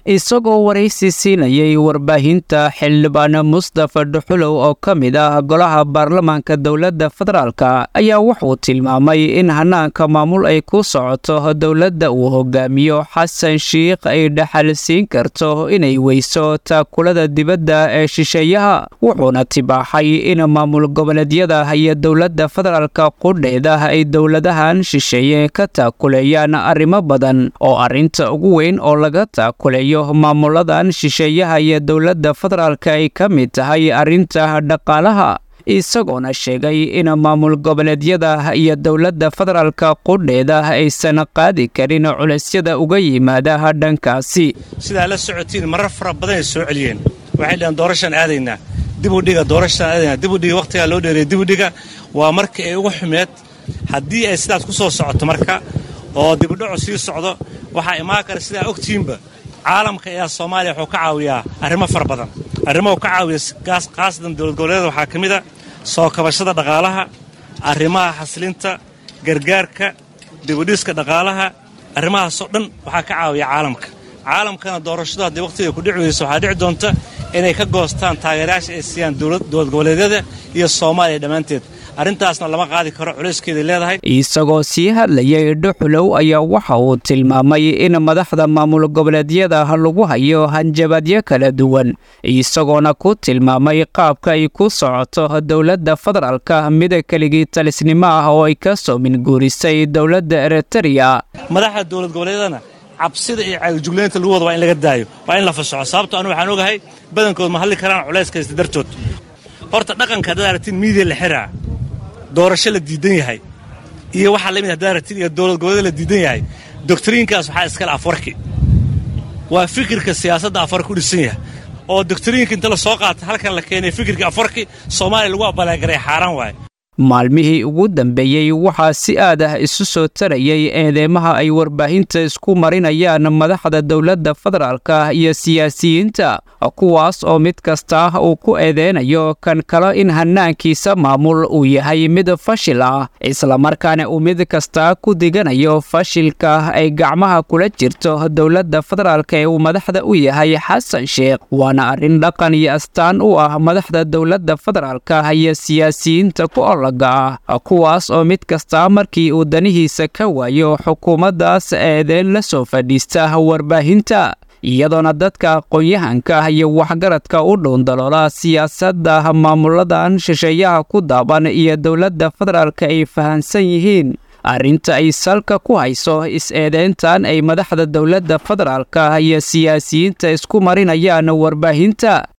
isagoo waraysi siinayay warbaahinta xildhibaan mustafa dhuxulow oo ka mid ah golaha baarlamaanka dowladda federaalka ayaa wuxuu tilmaamay in hanaanka maamul ay ku socoto dowladda uu hogaamiyo xasan shiikh ay dhaxal siin karto inay weyso taakulada dibadda ee shisheeyaha wuxuuna tibaaxay in maamul goboleedyada iyo dowladda federaalka qudheeda ay dowladahan shisheeye ka taakuleeyaan arrimo badan oo arrinta ugu weyn oo laga taakuleeyo maamuladan shisheeyaha iyo dowladda federaalka ay ka mid tahay arrinta dhaqaalaha isagoona sheegay in maamul goboleedyada iyo dowladda federaalka qudheeda aysan qaadi karin culaysyada uga yimaada dhankaasi sidaa la socotiin marar fara badan ay soo celiyeen waxay dhaheen doorashaan aadaynaa dibudhiga doorashaan aadaynaa dibudhiga wakhtigaa loo dheereeyay dibudhiga waa marka ay uga xumeed haddii ay sidaas ku soo socoto marka oo dibudhacu sii socdo waxaa imaan kara sidaa ogtiinba caalamka ayaa soomaaliya wuxuu ka caawiyaa arrimo fara badan arrimahu ka caawiya khaasatan dowlad goboleeda waxaa ka mid a soo kabashada dhaqaalaha arrimaha xasilinta gargaarka dibudhiska dhaqaalaha arrimahaasoo dhan waxaa ka caawiya caalamka caalamkana doorashadu haddii wakhtiga ku dhici weyso waxaa dhici doonta inay ka goostaan taageerayaasha ay siiyaan dowlad goboleedyada iyo soomaaliya dhammaanteed arrintaasna lama qaadi karo culayskeeday leedahay isagoo sii hadlayay dhuxulow ayaa waxa uu tilmaamay in madaxda maamul goboleedyada lagu hayo hanjabaadyo kala duwan isagoona ku tilmaamay qaabka ay ku socoto dowladda federaalka mida keligii talisnimo ah oo ay ka soo minguurisay dowladda eritreya madaxda dowlad goboleedyadana cabsida iyo caagijuglaynta lagu wada waa in laga daayo waa in la fasaxo sababto anu waxaan ogahay badankood ma hadli karaan culayskaysta dartood horta dhaqanka haddaad aragtiin miidiya la xiraa doorasho la diidan yahay iyo waxaa lamid haddaad aragtiin iyo dowlad goboleed la diidan yahay doktriinkaas waxaa iskale afwarki waa fikirka siyaasadda afwarki u dhisan yahay oo doktriinka inta la soo qaata halkan la keenay fikirka afwarki soomaaliya lagu abaalagaray xaaraan waaye maalmihii ugu dambeeyey waxaa si aad ah isu soo tarayay eedeymaha ay warbaahinta isku marinayaan madaxda dowladda federaalka iyo siyaasiyiinta kuwaas oo mid kasta uu ku eedeynayo kan kale in hanaankiisa maamul uu yahay mid fashil ah islamarkaana uu mid kasta ku diganayo fashilka ay gacmaha kula jirto dowladda federaalka ee uu madaxda u yahay xasan sheekh waana arrin dhaqan iyo astaan u ah madaxda dowladda federaalka iyo siyaasiyiinta ku kuwaas oo mid kasta markii uu danihiisa ka waayo xukuumaddaas eedeyn la soo fadhiista warbaahinta iyadoona dadka aqoon-yahanka iyo waxgaradka u dhuundaloola siyaasadda maamuladan shisheeyaha ku daaban iyo dowladda federaalka ay fahansan yihiin arrinta ay salka ku hayso is-eedeyntan ay madaxda dowladda federaalka iyo siyaasiyiinta isku marinayaan warbaahinta